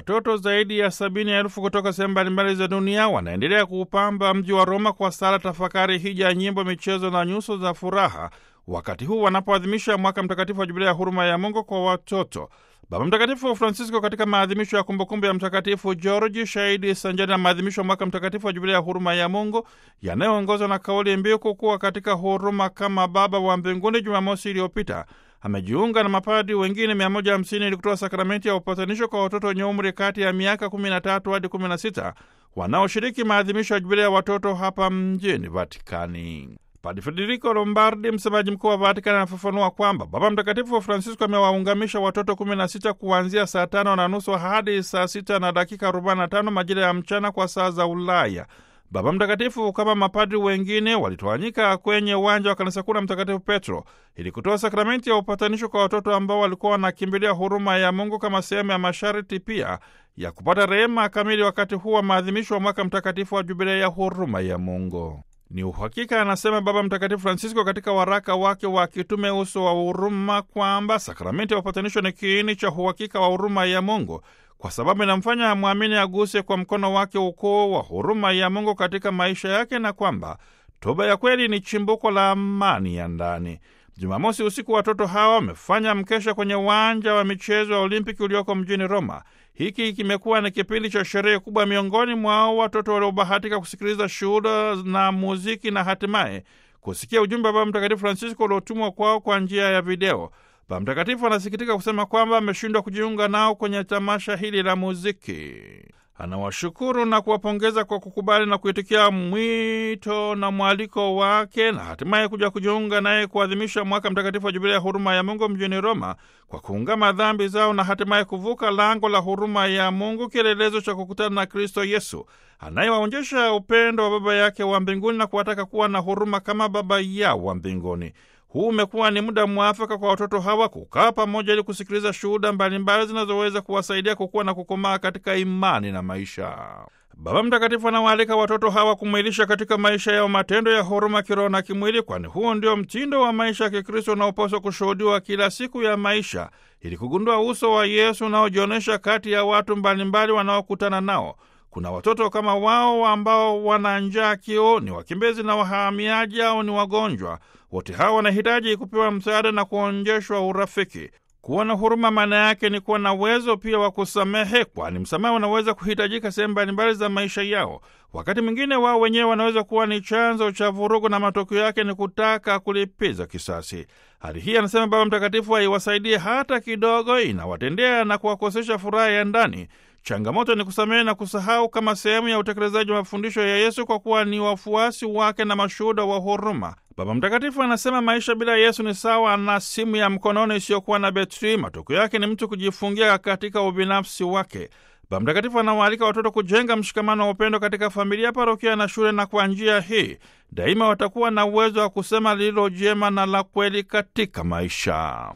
watoto zaidi ya sabini elfu kutoka sehemu mbalimbali za dunia wanaendelea kuupamba mji wa Roma kwa sala, tafakari, hija, nyimbo, michezo na nyuso za furaha, wakati huu wanapoadhimisha mwaka mtakatifu wa Jubilia ya huruma ya Mungu kwa watoto. Baba Mtakatifu Francisco katika maadhimisho ya kumbukumbu ya Mtakatifu Georgi shahidi sanjani na maadhimisho ya mwaka mtakatifu wa Jubilia ya huruma ya Mungu yanayoongozwa na kauli mbiu kukuwa katika huruma kama Baba wa mbinguni, Jumamosi iliyopita amejiunga na mapadi wengine 150 ili kutoa sakramenti ya upatanisho kwa watoto wenye umri kati ya miaka 13 hadi 16 wanaoshiriki maadhimisho ya Jubilia ya watoto hapa mjini Vatikani. Padi Federico Lombardi, msemaji mkuu wa Vatikani, anafafanua kwamba Baba Mtakatifu Francisco amewaungamisha watoto 16 kuanzia saa tano na nusu hadi saa sita na dakika 45 majira ya mchana kwa saa za Ulaya. Baba Mtakatifu kama mapadri wengine walitawanyika kwenye uwanja wa kanisa kuu la Mtakatifu Petro ili kutoa sakramenti ya upatanisho kwa watoto ambao walikuwa wanakimbilia huruma ya Mungu kama sehemu ya masharti pia ya kupata rehema kamili wakati huu wa maadhimisho wa mwaka mtakatifu wa Jubilia ya huruma ya Mungu. Ni uhakika, anasema Baba Mtakatifu Francisco katika waraka wake wa kitume Uso wa Huruma, kwamba sakramenti ya upatanisho ni kiini cha uhakika wa huruma ya Mungu kwa sababu inamfanya mwamini aguse kwa mkono wake ukuu wa huruma ya Mungu katika maisha yake, na kwamba toba ya kweli ni chimbuko la amani ya ndani. Jumamosi usiku watoto hawa wamefanya mkesha kwenye uwanja wa michezo ya Olimpiki ulioko mjini Roma. Hiki kimekuwa ni kipindi cha sherehe kubwa miongoni mwao watoto waliobahatika kusikiliza shuhuda na muziki na hatimaye kusikia ujumbe wa Baba Mtakatifu Francisco uliotumwa kwao kwa njia ya video. Baba Mtakatifu anasikitika kusema kwamba ameshindwa kujiunga nao kwenye tamasha hili la muziki. Anawashukuru na kuwapongeza kwa kukubali na kuitikia mwito na mwaliko wake na hatimaye kuja kujiunga naye kuadhimisha mwaka mtakatifu wa Jubilia ya huruma ya Mungu mjini Roma kwa kuungama dhambi zao na hatimaye kuvuka lango la huruma ya Mungu, kielelezo cha kukutana na Kristo Yesu anayewaonyesha upendo wa Baba yake wa mbinguni na kuwataka kuwa na huruma kama Baba yao wa mbinguni. Huu umekuwa ni muda mwafaka kwa watoto hawa kukaa pamoja ili kusikiliza shuhuda mbalimbali zinazoweza kuwasaidia kukua na kukomaa katika imani na maisha. Baba Mtakatifu anawaalika watoto hawa kumwilisha katika maisha yao matendo ya huruma kiroho na kimwili, kwani huo ndio mtindo wa maisha ya Kikristo unaopaswa kushuhudiwa kila siku ya maisha, ili kugundua uso wa Yesu unaojionyesha kati ya watu mbalimbali wanaokutana nao. Kuna watoto kama wao ambao wana njaa, kiu, ni wakimbizi na wahamiaji au ni wagonjwa. Wote hawa wanahitaji kupewa msaada na kuonjeshwa urafiki. Kuwa na huruma maana yake ni kuwa na uwezo pia wa kusamehe, kwani msamaha unaweza kuhitajika sehemu mbalimbali za maisha yao. Wakati mwingine wao wenyewe wanaweza kuwa ni chanzo cha vurugu na matokeo yake ni kutaka kulipiza kisasi. Hali hii, anasema Baba Mtakatifu, haiwasaidie hata kidogo, inawatendea na kuwakosesha furaha ya ndani. Changamoto ni kusamehe na kusahau kama sehemu ya utekelezaji wa mafundisho ya Yesu, kwa kuwa ni wafuasi wake na mashuhuda wa huruma. Baba Mtakatifu anasema maisha bila Yesu ni sawa na simu ya mkononi isiyokuwa na betri. Matokeo yake ni mtu kujifungia katika ubinafsi wake. Baba Mtakatifu anawaalika watoto kujenga mshikamano wa upendo katika familia, parokia na shule, na kwa njia hii daima watakuwa na uwezo wa kusema lililo jema na la kweli katika maisha.